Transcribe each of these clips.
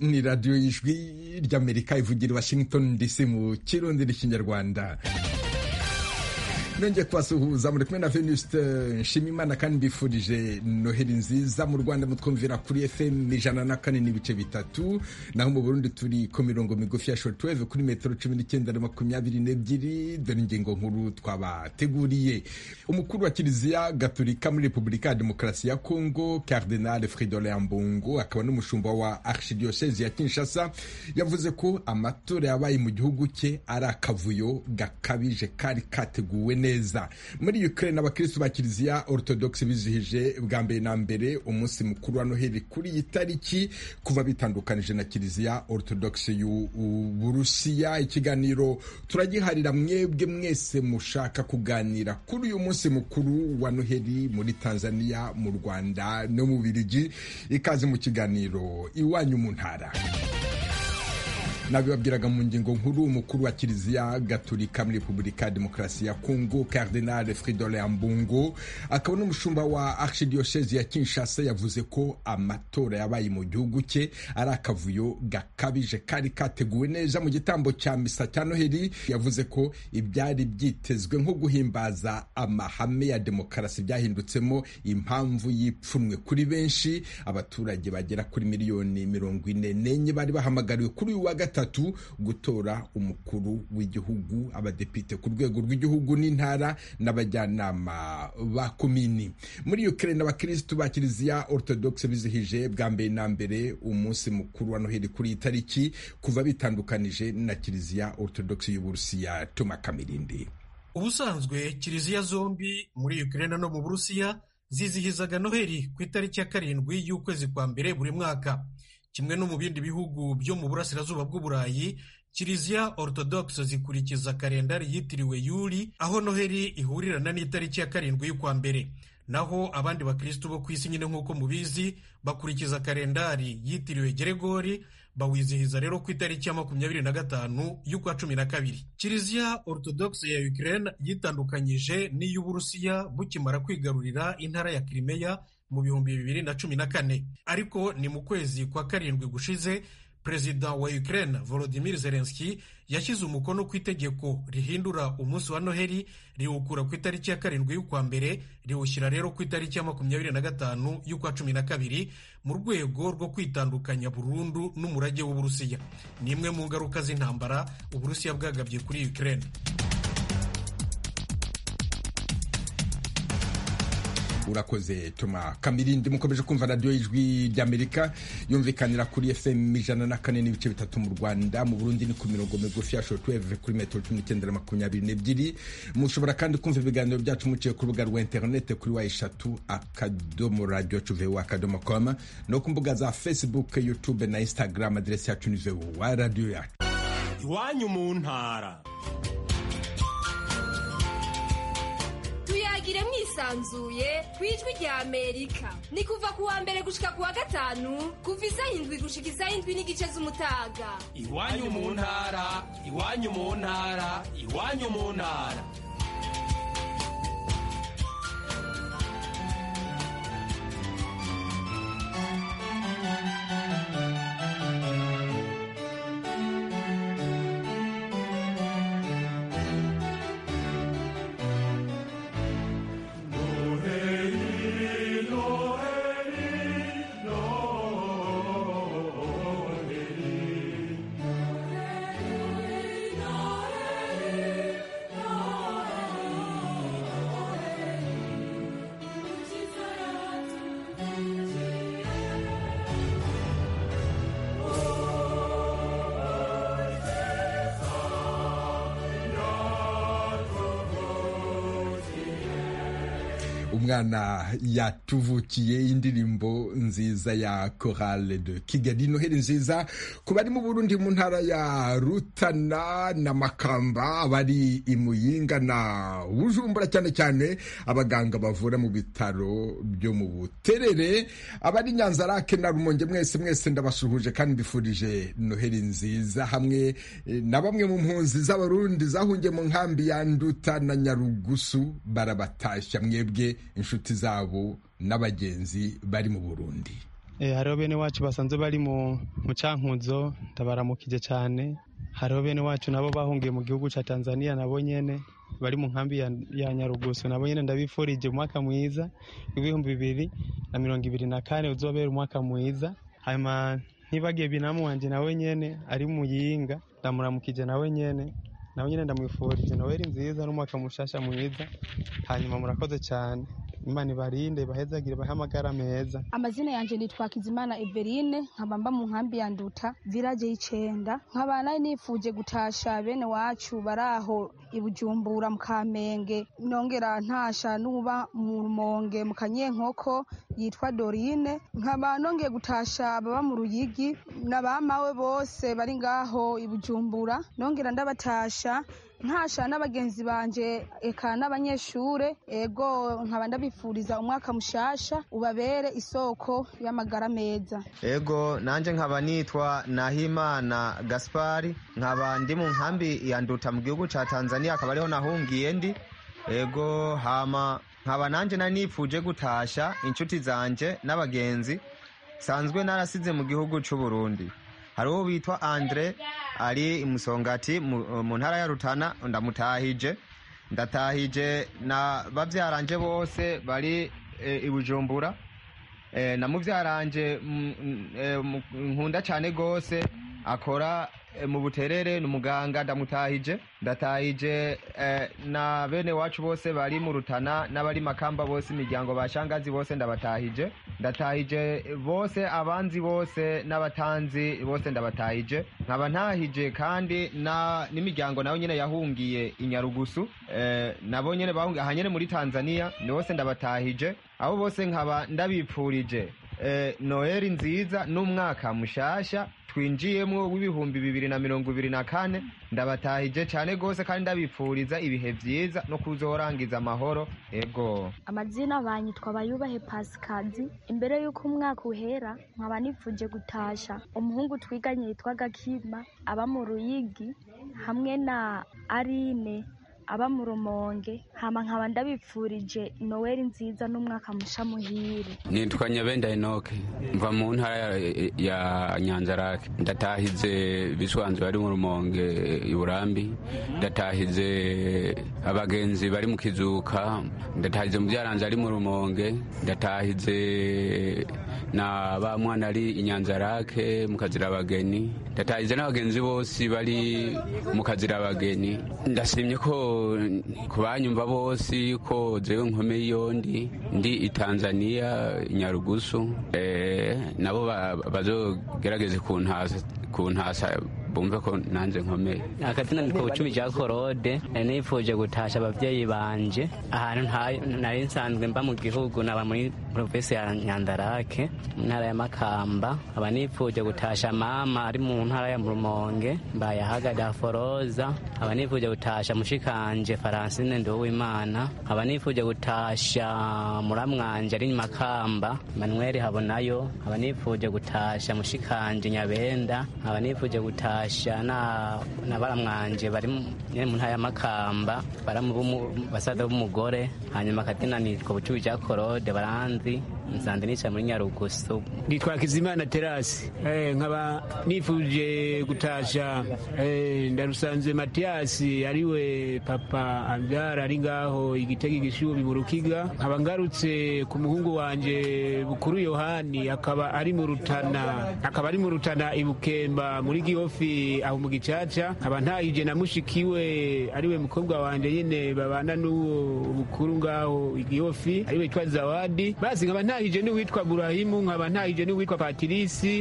ni radiyo y'ijwi ry'amerika ivugira i washington dc mu kirundi n'ikinyarwanda nongeye kubasuhuza muri kumwe na venuste nshimimana kandi mbifurije noheli nziza mu rwanda mutwumvira kuri fm ijana na kane n'ibice bitatu naho mu burundi turi ku mirongo migufi ya shortwave kuri metero cumi n'icyenda na makumyabiri n'ebyiri dore ingingo nkuru twabateguriye umukuru wa kiliziya gaturika muri repubulika ya demokarasi ya kongo cardinal fridolin mbungo akaba n'umushumba wa archidiyosezi ya kinshasa yavuze ko amatora yabaye mu gihugu cye ari akavuyo gakabije kari kateguwe neza neza muri ukraine abakristu ba kiliziya orthodox bizihije bwa mbere na mbere umunsi mukuru wa noheli kuri iyi tariki kuva bitandukanije na kiliziya orthodox y'uburusiya ikiganiro turagiharira mwebwe mwese mushaka kuganira kuri uyu munsi mukuru wa noheli muri tanzania mu rwanda no mu birigi ikaze mu kiganiro iwanyu mu ntara nabibabwiraga mu ngingo nkuru umukuru wa kiliziya gaturika muri repubulika ya demokarasi ya kongo cardinal fridolin mbungo akaba n'umushumba wa archidiyosezi ya kinshasa yavuze ko amatora yabaye mu gihugu cye ari akavuyo gakabije kari kateguwe neza mu gitambo cya misa cya noheli yavuze ko ibyari byitezwe nko guhimbaza amahame ya demokarasi byahindutsemo impamvu y'ipfunwe kuri benshi abaturage bagera kuri miliyoni mirongo ine n'enye bari bahamagariwe kuri uyu wa gatatu gatatu gutora umukuru w'igihugu abadepite ku rwego rw'igihugu n'intara n'abajyanama ba komini muri ukraine abakirisitu ba kiliziya orthodox bizihije bwa mbere na mbere umunsi mukuru wa noheli kuri iyi tariki kuva bitandukanije na kiliziya orthodox y'uburusiya toma kamirindi ubusanzwe kiliziya zombi muri ukraine no mu burusiya zizihizaga noheli ku itariki ya karindwi y'ukwezi kwa mbere buri mwaka kimwe no mu bindi bihugu byo mu burasirazuba bw'uburayi kiliziya orthodox zikurikiza kalendari yitiriwe yuli aho noheli ihurirana n'itariki ya karindwi y'ukwa mbere naho abandi bakristu bo ku isi nyine nk'uko mubizi bakurikiza kalendari yitiriwe geregori bawizihiza rero ku itariki ya makumyabiri na gatanu y'ukwa cumi na kabiri kiliziya orthodox ya ukraine yitandukanyije n'iy'uburusiya bukimara kwigarurira intara ya kirimeya mu bihumbi bibiri na cumi na kane ariko ni mu kwezi kwa karindwi gushize perezida wa ukraine volodimir zelenski yashyize umukono ku itegeko rihindura umunsi wa noheli riwukura ku itariki ya karindwi y'ukwa mbere riwushyira rero ku itariki ya makumyabiri na gatanu y'ukwa cumi na kabiri mu rwego rwo kwitandukanya burundu n'umurage w'uburusiya ni imwe mu ngaruka z'intambara uburusiya bwagabye kuri ukraine urakoze tuma kamirindi mukomeje kumva radiyo y'ijwi ry'amerika yumvikanira kuri fm ijana na kane n'ibice bitatu mu rwanda mu burundi ni ku mirongo migufi ya shortwave kuri metero cumi n'icyenda na makumyabiri n'ebyiri mushobora kandi kumva ibiganiro byacu muciye ku rubuga rwa interinete kuri wa eshatu akadomo radiyo cuvewu akadomo koma no ku mbuga za facebook youtube na instagram aderesi yacu ni vewu wa radiyo yacu iwanyu mu ntara tuyagire mwisanzuye ku ijwi rya amerika ni kuva ku wa mbere gushika ku wa gatanu kuva isaha indwi gushika isaha indwi n'igice z'umutaga iwanyu mu ntara iwanyu mu ntara iwanyu mu ntara umwana yatuvukiye indirimbo nziza ya korale de kigali noheli nziza ku bari mu burundi mu ntara ya rutana na makamba abari i muyinga na bujumbura cyane cyane abaganga bavura mu bitaro byo mu buterere abari nyanzarake na rumonge mwese mwese ndabasuhuje kandi mbifurije noheli nziza hamwe na bamwe mu mpunzi z'abarundi zahungiye mu nkambi ya nduta na nyarugusu barabatashya mwebwe inshuti zabo n'abagenzi bari mu burundi hariho bene wacu basanzwe bari mu cyankunzo ndabaramukije cyane hariho bene wacu nabo bahungiye mu gihugu cya tanzania nabo nyine bari mu nkambi ya nyarugusu nabo nyine ndabifurije umwaka mwiza w'ibihumbi bibiri na mirongo ibiri na kane uzobera umwaka mwiza hanyuma ntibagiye binamu wanjye nawe nyine ari muyinga ndamuramukije nawe nyine nawe nyine ndamwifurije noweli nziza n'umwaka mushasha mwiza hanyuma murakoze cyane imana ibarinde bahezagire bahe amagara meza amazina yanjye nitwa kizimana everine nkaba mba mu nkambi ya nduta viraje y'icenda nkaba nari nifuje gutasha bene wacu bari aho i bujumbura mu kamenge nongera ntasha n'uba mu rumonge mu kanyenkoko yitwa dorine nkaba nongeye gutasha ababa mu ruyigi n'abamawe bose bari ngaho i bujumbura nongera ndabatasha ntasha n'abagenzi banje eka n'abanyeshure ego nkaba ndabifuriza umwaka mushasha ubabere isoko y'amagara meza ego nanjye nkaba nitwa nahimana gaspari nkaba ndi mu nkambi ya nduta mu gihugu cya tanzania akaba ariho nahungiye ndi ego hama nkaba nanjye nari nifuje gutasha inshuti zanjye n'abagenzi sanzwe narasize mu gihugu cy'u Burundi hari uwo bitwa andre ari imusongati mu ntara ya rutana ndamutahije ndatahije na babyaranje bose bari i bujumbura na mubyaranje nkunda cyane rwose akora mu buterere ni umuganga ndamutahije ndatahije na bene wacu bose bari mu rutana n'abari makamba bose imiryango ba shangazi bose ndabatahije ndatahije bose abanzi bose n'abatanzi bose ndabatahije nkaba ntahije kandi n'imiryango nayo nyine yahungiye i nyarugusu nabo nyine bahungiye aha nyine muri tanzania ni bose ndabatahije abo bose nkaba ndabipfurije noheli nziza n'umwaka mushasha twinjiyemo w'ibihumbi bibiri na mirongo ibiri na kane ndabatahije cyane rwose kandi ndabipfuriza ibihe byiza no kuzorangiza amahoro ego amazina banyitwa bayubahe pasikazi imbere y'uko umwaka uhera nkaba nifuje gutasha umuhungu twiganye yitwaga kima aba mu ruyigi hamwe na arine aba mu rumonge hama nkaba ndabipfurije noweli nziza n'umwaka musha muhire nitwa nyabenda enoke mva mu ntara ya nyanzarake ndatahize biswanzu bari mu rumonge iburambi ndatahize abagenzi bari mu kizuka ndatahize mubyaranze ari mu rumonge ndatahize na ba mwana ari inyanzarake mu kazira abageni ndatahize n'abagenzi bose bari mu kazira abageni ndashimye ko ku banyumva bose ko zewe nkomeye iyo ndi ndi i tanzania nyarugusu nabo bazogerageze ku ntasa bumve ko nanze nkomeye akazina ni ku bucumi rya korode nifuje gutasha ababyeyi banje ahantu nari nsanzwe mba mu gihugu naba muri provinsi ya nyandarake mu ntara ya makamba aba nifuje gutasha mama ari mu ntara ya murumonge mbaye ahagada foroza aba nifuje gutasha mushikanje faransine nduwimana aba nifuje gutasha muramwanje ari makamba manuel habonayo aba nifuje gutasha mushikanje nyabenda aba nifuje gutasha gutasha na baramwanje bari mu ntara y'amakamba basaza b'umugore hanyuma akatina nitwa bucubi bya korode baranzi nsanze nicaye muri nyarugusu nitwa kizimana terasi nkaba nifuje gutasha ndarusanze matiyasi ariwe papa ambyara ari ngaho igitega igishubi mu rukiga nkaba ngarutse ku muhungu wanje bukuru yohani akaba ari mu rutana akaba ari mu rutana ibukemba muri gihofi aho mu gicaca nkaba ntahije na mushikiwe ariwe mukobwa wanje nyine babana n'uwo bukuru ngaho igihofi ariwe witwa zawadi basi nkaba ntahije n'uwitwa burahimu nkaba ntahije n'uwitwa patirisi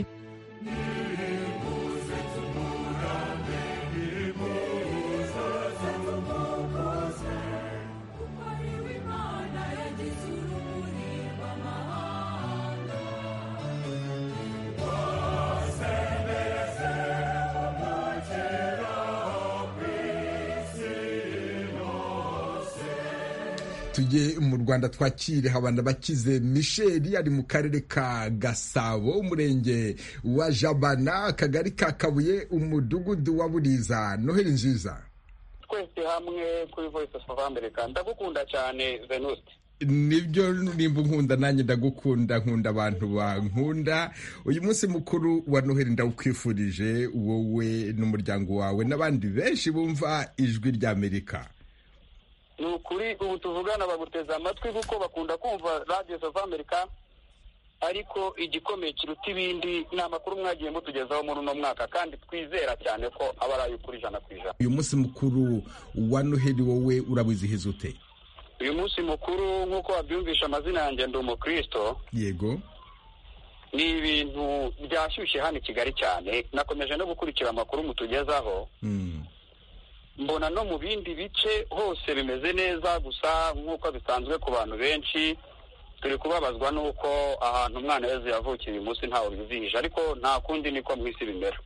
tujye mu rwanda twakire habana bakize misheli ari mu karere ka gasabo umurenge wa jabana akagari ka kabuye umudugudu wa buriza noheli nziza twese hamwe kuri voice of america ndagukunda cyane venuste nibyo nimba nkunda nanjye ndagukunda nkunda abantu bankunda uyu munsi mukuru wa noheli ndawukwifurije wowe n'umuryango wawe n'abandi benshi bumva ijwi ry'amerika ni ukuri ubu tuvugana baguteze amatwi kuko bakunda kumva radiyo zava amerika ariko igikomeye kiruta ibindi ni amakuru mwagiye mutugezaho muri uno mwaka kandi twizera cyane ko aba ari ay'ukuri ijana ku ijana uyu munsi mukuru wa noheli wowe urawizihiza ute uyu munsi mukuru nk'uko wabyumvisha amazina yanjye ndi umukristo yego ni ibintu byashyushye hano i kigali cyane nakomeje no gukurikira amakuru mutugezaho mbona no mu bindi bice hose bimeze neza gusa nk'uko bisanzwe ku bantu benshi turi kubabazwa n'uko ahantu umwana wese yavukiye uyu munsi ntawe bizihije ariko nta kundi niko mu isi bimera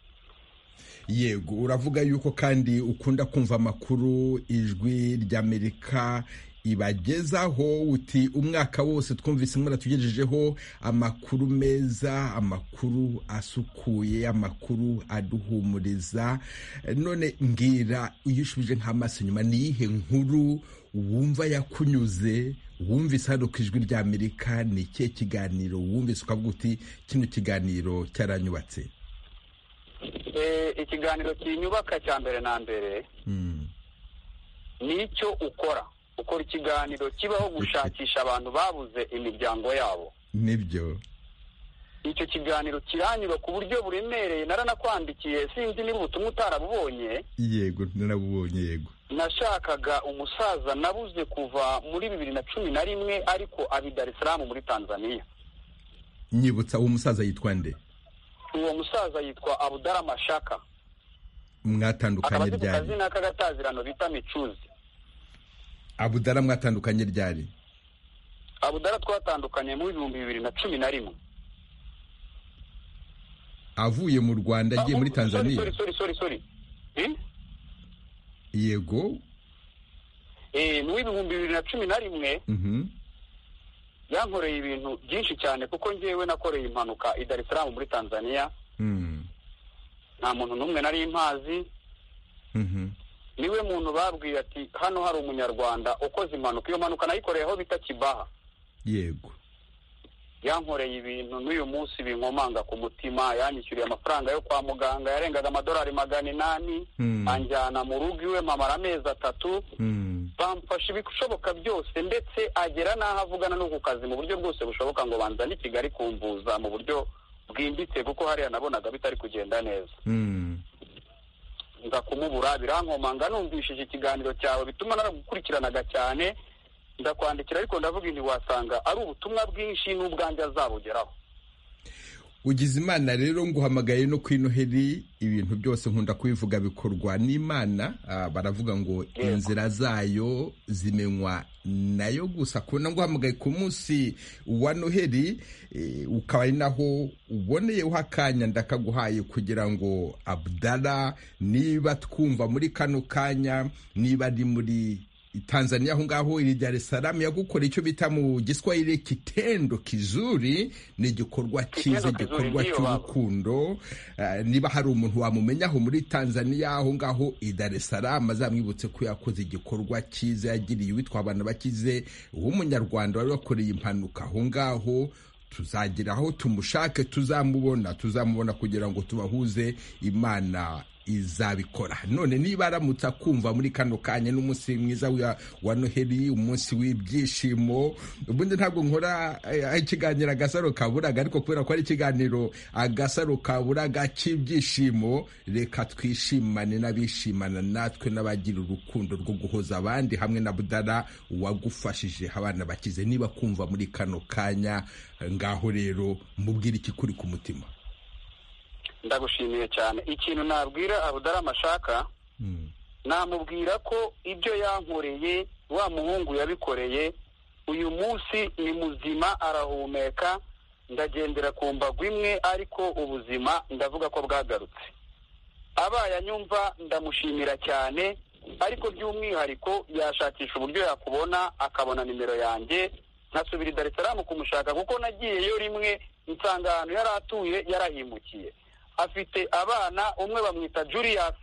yego uravuga yuko kandi ukunda kumva amakuru ijwi ry'amerika ibagezaho uti umwaka wose twumvise muratugejejeho amakuru meza amakuru asukuye amakuru aduhumuriza none mbwira iyo ushubije nk'amaso inyuma ni iyihe nkuru wumva yakunyuze wumvise hano ku ijwi ry'amerika ni ikihe kiganiro wumvise ukavuga uti kino kiganiro cyaranyubatse ikiganiro kinyubaka cya mbere na mbere ni icyo ukora ukora ikiganiro kibaho gushakisha abantu babuze imiryango yabo nibyo icyo kiganiro kiranyura ku buryo buremereye naranakwandikiye sinzi niba ubutumwa utarabubonye yego narabubonye yego nashakaga umusaza nabuze kuva muri bibiri na cumi na rimwe ariko abi Dar es Salaam muri tanzania nyibutsa uwo musaza yitwa nde uwo musaza yitwa abudara mashaka mwatandukanye ryari akaba azwi ku kazina k'agatazirano bita micuzi abudara mwatandukanye ryari abudara twatandukanye mu bihumbi bibiri na cumi na rimwe avuye mu rwanda agiye muri tanzania yego mu bihumbi bibiri na cumi na rimwe yankoreye ibintu byinshi cyane kuko ngewe nakoreye impanuka i Dar es Salaam muri tanzania nta muntu n'umwe nari impazi niwe muntu babwiye ati hano hari umunyarwanda ukoze impanuka iyo mpanuka nayikoreye aho bita kibaha yego yankoreye ibintu n'uyu munsi binkomanga ku mutima yanyishyuriye amafaranga yo kwa muganga yarengaga amadolari magana inani anjyana mu rugo iwe mamara amezi atatu bamfasha ibishoboka byose ndetse agera n'aho avugana no ku kazi mu buryo bwose bushoboka ngo banzane i kigali kumvuza mu buryo bwimbitse kuko hariya nabonaga bitari kugenda neza nza kumubura birankomanga numvishije ikiganiro cyawe bituma naragukurikiranaga cyane ndakwandikira ariko ndavuga ntiwasanga ari ubutumwa bwinshi n'ubwanjye azabugeraho ugize imana rero nguhamagaye no ku inoheri ibintu byose nkunda kubivuga bikorwa n'imana baravuga ngo inzira zayo zimenywa nayo gusa kubona nguhamagaye ku munsi wa noheri ukaba ari naho uboneyeho akanya ndakaguhaye kugira ngo abdara niba twumva muri kano kanya niba ari muri Tanzania aho ngaho iri Dar es Salaam yagukora icyo bita mu giswahili kitendo kizuri ni igikorwa cyiza igikorwa cy'urukundo niba hari umuntu wamumenyaho muri Tanzania aho ngaho i Dar es Salaam azamwibutse ko yakoze igikorwa cyiza yagiriye uwitwa abantu bakize w'umunyarwanda wari wakoreye impanuka aho ngaho tuzagira aho tumushake tuzamubona tuzamubona kugira ngo tubahuze imana izabikora none niba aramutse akumva muri kano kanya n'umunsi mwiza wa noheli umunsi w'ibyishimo ubundi ntabwo nkora ikiganiro agasaro kaburaga ariko kubera ko ari ikiganiro agasaro kaburaga cy'ibyishimo reka twishimane n'abishimana natwe n'abagira urukundo rwo guhoza abandi hamwe na budara wagufashije abana bakize niba kumva muri kano kanya ngaho rero mubwire ikikuri ku mutima ndagushimiye cyane ikintu nabwira abudara amashaka namubwira ko ibyo yankoreye wa muhungu yabikoreye uyu munsi ni muzima arahumeka ndagendera ku mbago imwe ariko ubuzima ndavuga ko bwagarutse abaye anyumva ndamushimira cyane ariko by'umwihariko yashakisha uburyo yakubona akabona nimero yanjye nkasubira i darisaramu kumushaka kuko nagiyeyo rimwe nsanga ahantu yari atuye yarahimukiye afite abana umwe bamwita Julius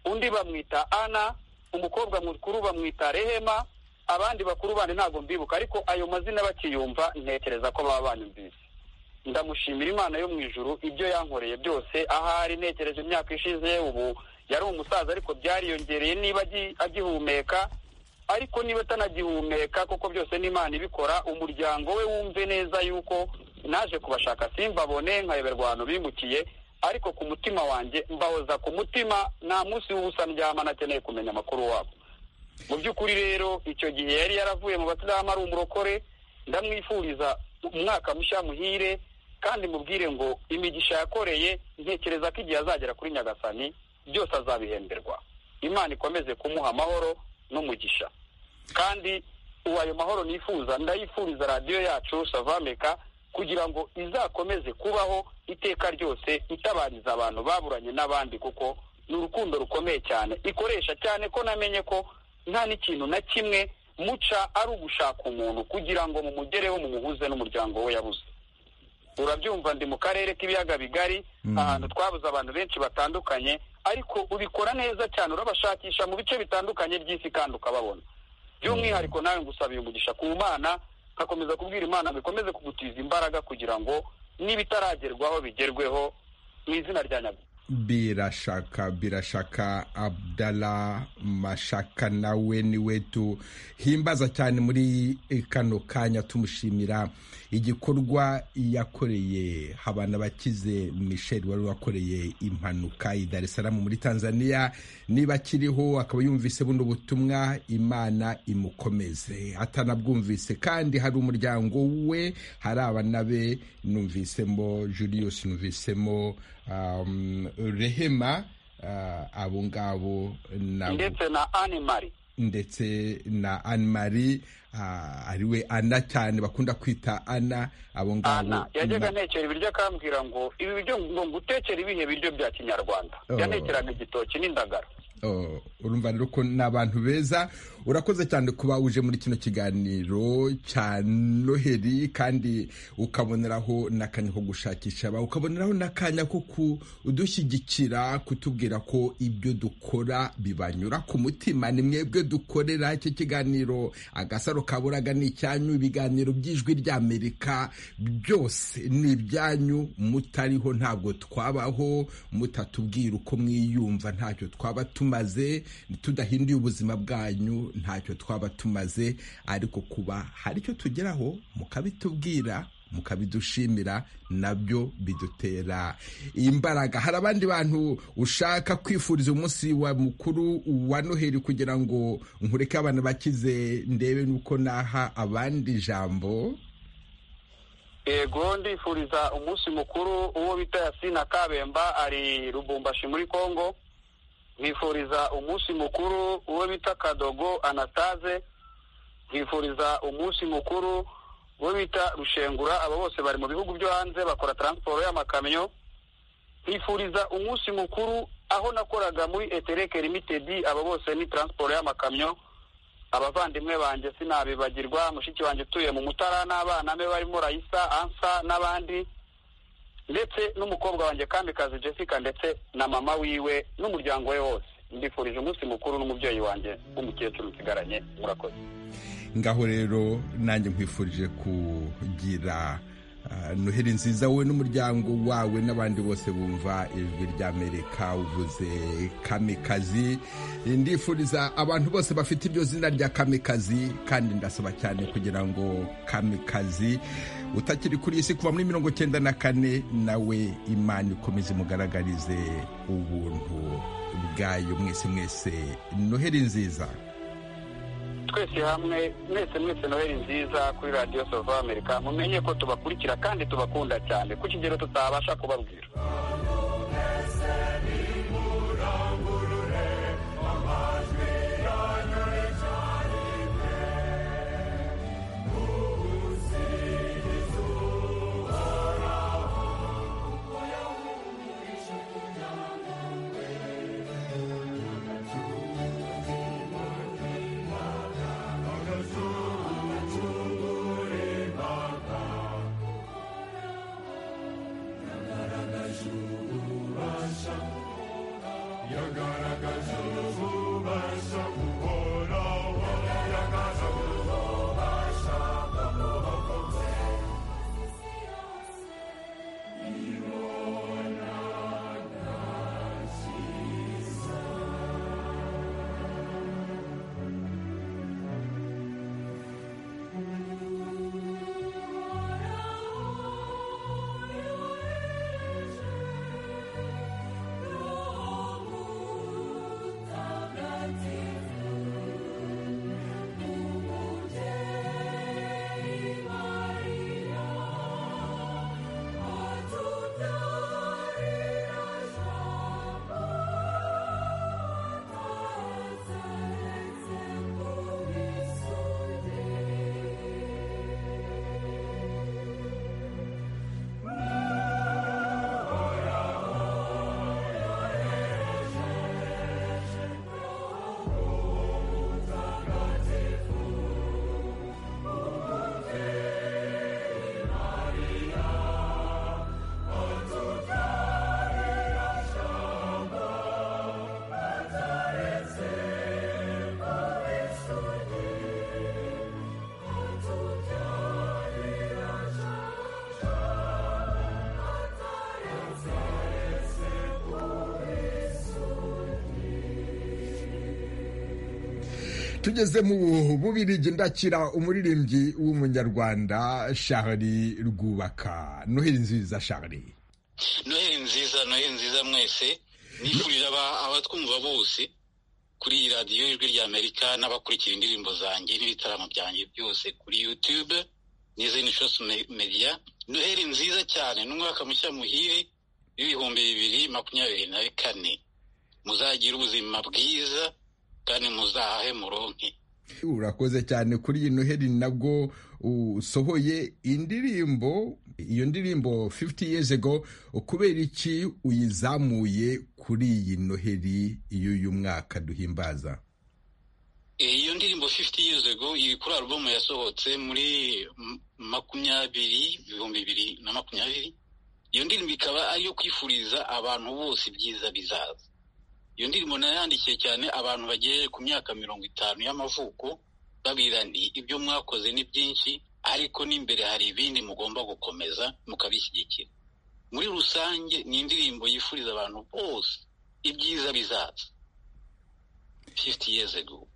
undi bamwita ana umukobwa mukuru bamwita rehema abandi bakuru bandi ntabwo mbibuka ariko ayo mazina bakiyumva ntekereza ko baba banyumvise ndamushimira imana yo mu ijuru ibyo yankoreye byose ahari ntekereje imyaka ishize ubu yari umusaza ariko byariyongereye niba agi- agihumeka ariko niba atanagihumeka kuko byose n'imana ibikora umuryango we wumve neza yuko naje kubashaka simbabone nkayoberwa abantu bimukiye ariko ku mutima wanjye mbahoza ku mutima nta munsi w'ubusa ndyama nakeneye kumenya amakuru wabo mu by'ukuri rero icyo gihe yari yaravuye mu basilamu ari umurokore ndamwifuriza umwaka mushya muhire kandi mubwire ngo imigisha yakoreye ntekereza ko igihe azagera kuri nyagasani byose azabihemberwa imana ikomeze kumuha amahoro n'umugisha kandi ubu ayo mahoro nifuza ndayifuriza radiyo yacu savameka kugira ngo izakomeze kubaho iteka ryose itabariza abantu baburanye n'abandi kuko ni urukundo rukomeye cyane ikoresha cyane ko namenye ko nta n'ikintu na kimwe muca ari ugushaka umuntu kugira ngo mumugereho mumuhuze n'umuryango we yabuze urabyumva ndi mu karere k'ibiyaga bigari ahantu twabuze abantu benshi batandukanye ariko ubikora neza cyane urabashakisha mu bice bitandukanye by'isi kandi ukababona by'umwihariko nawe ngusabiye umugisha ku mana nkakomeza kubwira imana bikomeze kugutiza imbaraga kugira ngo n'ibitaragerwaho bigerweho mu izina rya nyagasani birashaka birashaka abdala mashaka nawe niwe tuhimbaza cyane muri kano kanya tumushimira igikorwa yakoreye habana bakize michel wari wakoreye impanuka i dar es salaam muri tanzania niba akiriho akaba yumvise buno butumwa imana imukomeze atanabwumvise kandi hari umuryango we hari abana be numvisemo julius numvisemo um, rehema uh, abo ngabo na ndetse na animari ndetse na anne marie uh, ariwe ana cyane bakunda kwita ana abo ngabo yajyaga na- ntekera ibiryo akambwira ngo ibi biryo ngo ngutekere ibihe biryo bya kinyarwanda Oh. yanekeraga igitoki n'indagara Oh, urumva rero ko ni abantu beza urakoze cyane kuba uje muri kino kiganiro cya noheri kandi ukaboneraho n'akanya ko gushakisha aba ukaboneraho n'akanya ko kudushyigikira kutubwira ko ibyo dukora bibanyura ku mutima ni mwebwe dukorera icyo kiganiro agasaro kaburaga ni icyanyu ibiganiro by'ijwi ry'amerika byose ni ibyanyu mutariho ntabwo twabaho mutatubwira uko mwiyumva ntacyo twaba tumaze tudahinduye ubuzima bwanyu ntacyo twaba tumaze ariko kuba hari icyo tugeraho mukabitubwira mukabidushimira nabyo bidutera imbaraga hari abandi bantu ushaka kwifuriza umunsi wa mukuru wa noheli kugira ngo nkureke abana bakize ndebe nuko naha abandi ijambo yego ndifuriza umunsi mukuru uwo bita yasina kabemba ari rubumbashi muri kongo nkifuriza umunsi mukuru uwo bita kadogo anataze nkifuriza umunsi mukuru uwo bita rushengura abo bose bari mu bihugu byo hanze bakora taransiporo y'amakamyo nkifuriza umunsi mukuru aho nakoraga muri etereke limitedi abo bose ni taransiporo y'amakamyo abavandimwe banjye sinabibagirwa mushiki wanjye utuye mu mutara n'abana be barimo rayisa ansa n'abandi ndetse n'umukobwa wanjye kamikazi jessica ndetse na mama wiwe n'umuryango we wose ndifurije umunsi mukuru n'umubyeyi wanjye w'umukecuru nsigaranye murakoze ngaho rero nanjye nkwifurije kugira ah, noheli nziza wowe n'umuryango wawe n'abandi bose bumva ijwi ry'amerika uvuze kamikazi ndifuriza abantu bose bafite iryo zina rya kamikazi kandi ndasaba cyane kugira ngo kamikazi utakiri kuri iyi si kuva muri mirongo icyenda na kane nawe imana ikomeze imugaragarize ubuntu bwayo mwese mwese noheli nziza twese hamwe mwese mwese noheli nziza kuri radiyo sova amerika mumenye ko tubakurikira kandi tubakunda cyane ku kigero tutabasha kubabwira Thank you. tugeze mu bubirigi ndakira umuririmbyi w'umunyarwanda shahari rwubaka noheli nziza shahari noheli nziza noheli nziza mwese nifurira abatwumva bose kuri iyi radiyo y'ijwi rya amerika n'abakurikira indirimbo zanjye n'ibitaramo byanjye byose kuri yutube n'izindi shose media noheli nziza cyane n'umwaka mushya muhire w'ibihumbi bibiri makumyabiri na kane muzagire ubuzima bwiza kandi muzahahe muronke urakoze cyane kuri iyi noheli nabwo usohoye indirimbo iyo ndirimbo 50 years ago kubera iki uyizamuye kuri iyi noheli y'uyu mwaka duhimbaza iyo ndirimbo 50 years ago iri kuri alubumu yasohotse muri makumyabiri ibihumbi bibiri na makumyabiri iyo ndirimbo ikaba ariyo kwifuriza abantu bose ibyiza bizaza iyo ndirimbo nayandikiye cyane abantu bagejeje ku myaka mirongo itanu y'amavuko babwira nti ibyo mwakoze ni byinshi ariko n'imbere hari ibindi mugomba gukomeza mukabishyigikira muri rusange ni indirimbo yifuriza abantu bose ibyiza bizaza fifiti yeze go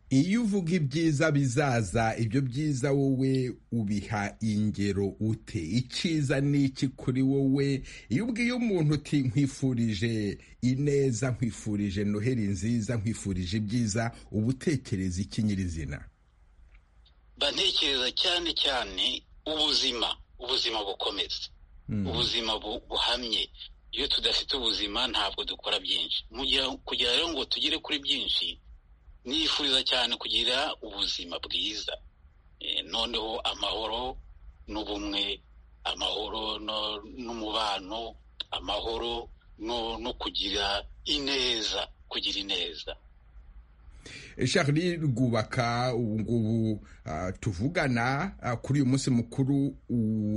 iyo uvuga ibyiza bizaza ibyo byiza wowe ubiha ingero ute icyiza ni iki kuri wowe iyo ubwiye umuntu uti nkwifurije ineza nkwifurije noheli nziza nkwifurije ibyiza uba utekereza iki nyirizina bantekereza cyane cyane ubuzima ubuzima bukomeza ubuzima buhamye iyo tudafite ubuzima ntabwo dukora byinshi kugira rero ngo tugere kuri byinshi nifuriza cyane kugira ubuzima bwiza noneho amahoro n'ubumwe amahoro n'umubano amahoro no kugira ineza kugira ineza Charlie rwubaka ubu ngubu tuvugana kuri uyu munsi mukuru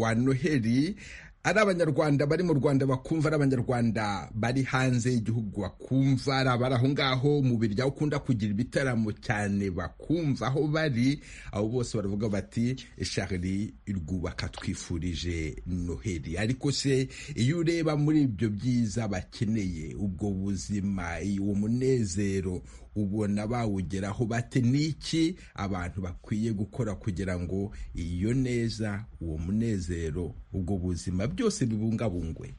wa noheli ari abanyarwanda bari mu rwanda bakumva ari abanyarwanda bari hanze y'igihugu bakumva ari abari aho ngaho mu birya ukunda kugira ibitaramo cyane bakumva aho bari abo bose baravuga bati Charlie rwubaka twifurije noheli ariko se iyo ureba muri ibyo byiza bakeneye ubwo buzima uwo munezero ubona bawugeraho bate n'iki abantu bakwiye gukora kugira ngo iyo neza uwo munezero ubwo buzima byose bibungabungwe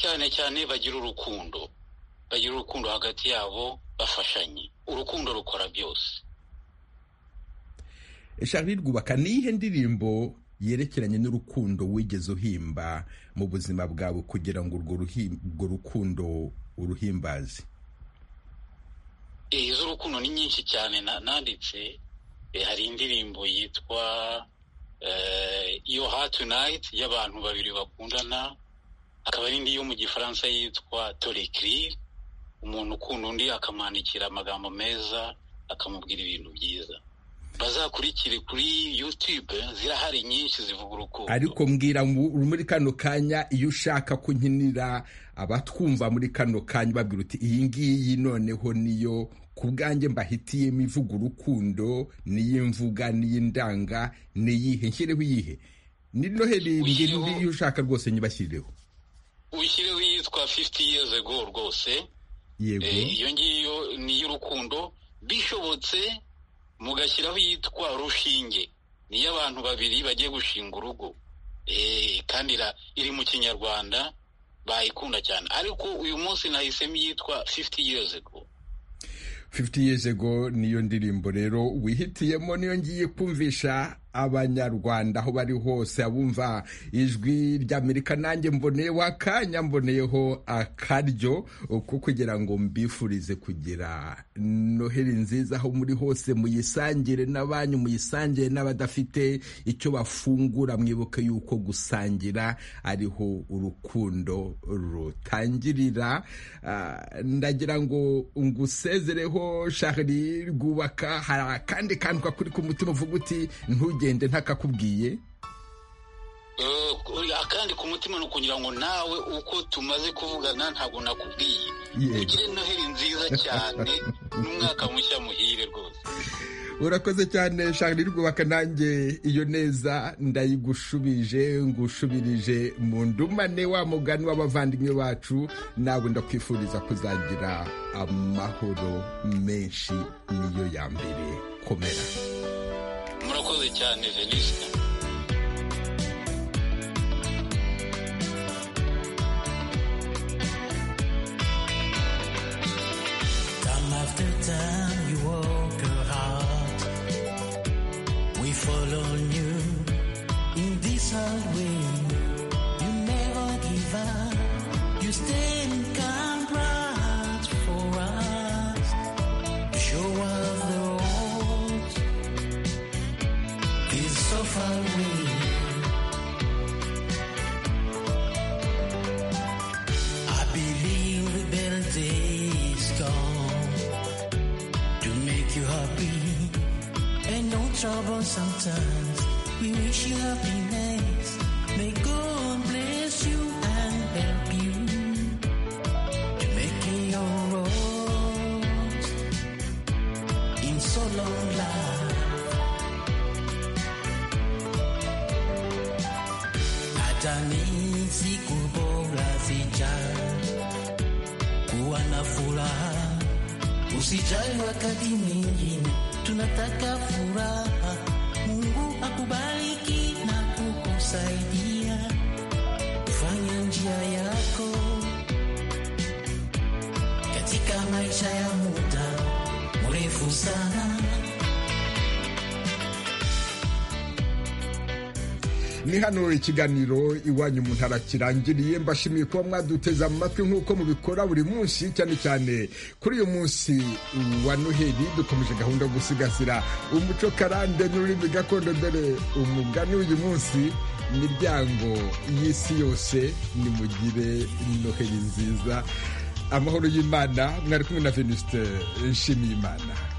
cyane cyane bagira urukundo bagira urukundo hagati yabo bafashanye urukundo rukora byose Charlie rwubaka niyihe ndirimbo yerekeranye n'urukundo wigeze uhimba mu buzima bwawe kugira ngo urwo rukundo uruhimbaze iz'urukundo ni nyinshi cyane nanditse hari indirimbo yitwa yo hatunayiti y'abantu babiri bakundana hakaba n'indi yo mu gifaransa yitwa torekirire umuntu ukunda undi akamwandikira amagambo meza akamubwira ibintu byiza bazakurikire kuri yutube zirahari nyinshi zivuga urukundo ariko mbwira muri kano kanya iyo ushaka kunkinira abatwumva muri kano kanya babwira uti iyi ngiyi noneho niyo ku bwanjye mbahitiyemo ivuga urukundo n'iy'imvuga n'iy'indanga n'iyihe nshyireho iyihe ni noheli mbwira indi iyo ushaka rwose nyibashyireho ushyireho iyitwa fifiti yeze go rwose iyo ngiyo ni iy'urukundo bishobotse mugashyiraho iyitwa rushinge niyo abantu babiri bagiye gushinga urugo kandi iri mu kinyarwanda bayikunda cyane ariko uyu munsi nahisemo iyitwa fifiti years ago fifiti years ago niyo ndirimbo rero wihitiyemo niyo ngiye kumvisha abanyarwanda aho bari hose abumva ijwi ry'amerika nanjye mboneyeho akanya mboneyeho akaryo ko kugira ngo mbifurize kugira noheli nziza aho muri hose muyisangire n'abanyu muyisangire n'abadafite icyo bafungura mwibuke yuko gusangira ariho urukundo rutangirira ndagira ngo ngusezereho shahari rwubaka hari akandi kantu kakuri ku mutima uvuga uti ntujye ugende ntakakubwiye akandi ku mutima ni ukugira ngo nawe uko tumaze kuvugana ntabwo nakubwiye ugire noheli nziza cyane n'umwaka mushya muhire rwose urakoze cyane shari rwubaka nanjye iyo neza ndayigushubije ngushubirije mu ndumane wa mugani w'abavandimwe bacu nawe ndakwifuriza kuzagira amahoro menshi niyo ya mbere komera murakoze cyane venisita Time after time you walk her heart. We follow you in this hard way. You never give up. You stay and come bright for us. You show us the road. It's so far away. I believe the better days come to make you happy and no trouble sometimes. We wish you happiness. May God bless you and help you to make it your own in so long life. Nadhani siku bora zijazo kuwa na furaha Usijali wakati mwingine tunataka furaha. Mungu akubariki na kukusaidia kufanya njia yako katika maisha ya muda mrefu sana. ni hano ikiganiro iwanyu mu ntara kirangiriye mbashimiye kuba mwaduteze amatwi nk'uko mubikora buri munsi cyane cyane kuri uyu munsi wa noheli dukomeje gahunda yo gusigasira umuco karande n'ururimi gakondo dore umugani w'uyu munsi miryango y'isi yose nimugire noheli nziza amahoro y'imana mwari kumwe na venuste nshimiyimana